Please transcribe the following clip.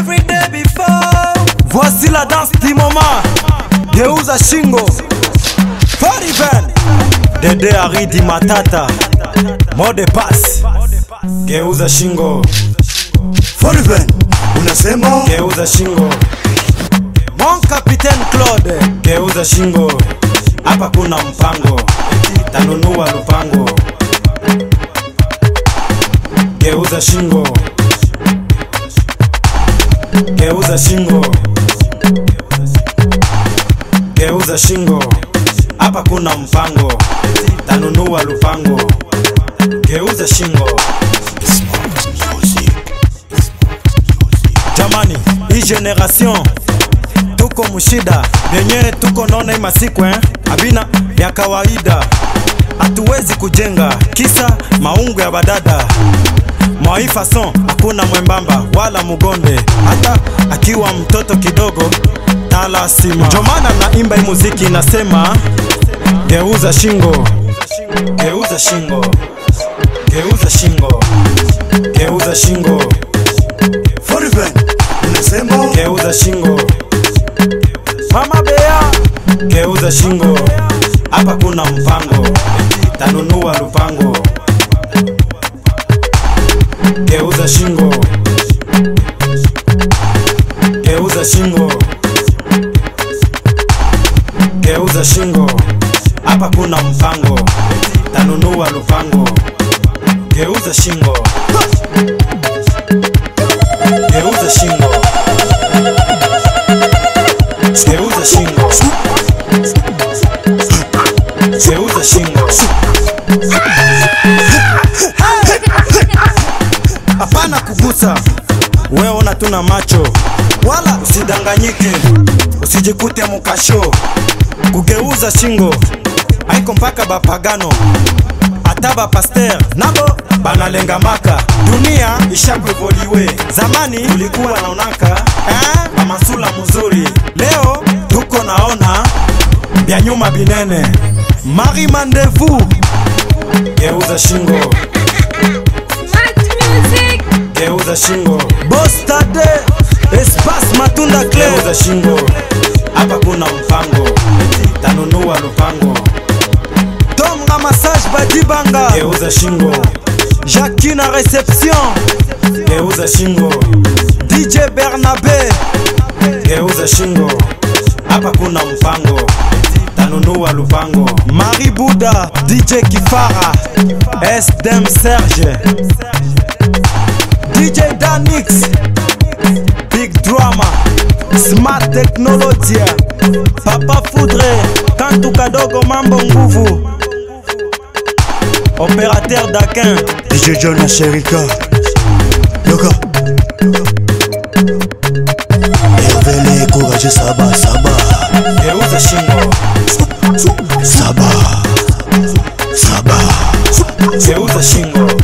every day before. Voici la danse du moment. Geuza shingo. Fariven. Dede Aridi Matata. Mode pass. Geuza shingo. Foriven, unasema Geuza shingo. Mon Capitaine Claude. Geuza shingo. Hapa kuna mpango. Tanunua lupango. Geuza shingo. Geuza shingo. Geuza shingo. Hapa kuna mpango. Tanunua lupango. Geuza shingo. Jamani, hii generation tuko mushida yenye tuko naona hii masiku eh? Abina ya kawaida, hatuwezi kujenga kisa maungu ya badada mwai fason, hakuna mwembamba wala mugonde, hata akiwa mtoto kidogo talasima. Ndio maana naimba hii muziki inasema geuza shingo, geuza shingo, geuza shingo, geuza shingo, Foriven, unasema geuza shingo. Mama Bea, geuza shingo, hapa kuna mpango, tanunua lupango. Geuza shingo, geuza shingo, geuza shingo, hapa kuna mpango, tanunua lupango. Geuza shingo, geuza shingo, geuza shingo, geuza shingo. hapana kugusa. Wewe ona tuna macho, wala usidanganyike, usijikute mukasho. Kugeuza shingo haiko mpaka bapagano, hata bapaster nabo banalenga maka. Dunia ishakuevoliwe, zamani tulikuwa naonaka eh, mamasula mzuri, leo tuko naona bya nyuma binene. Mari Mandevu, geuza shingo Smart music. geuza shingo bostade espace matunda clair geuza shingo hapa kuna mpango tanunua lupango tomga massage badibanga geuza shingo jacki na reception geuza shingo dj bernabe geuza shingo hapa kuna mpango tanunua lupango mari buda dj kifara sdem serge DJ Danix Big Drama Smart Technology Papa Foudre Kantu Kadogo Mambo Nguvu Opérateur Dakin DJ John na Sherika Yoka Evele Courage Saba Saba Geuza shingo Saba Saba Geuza shingo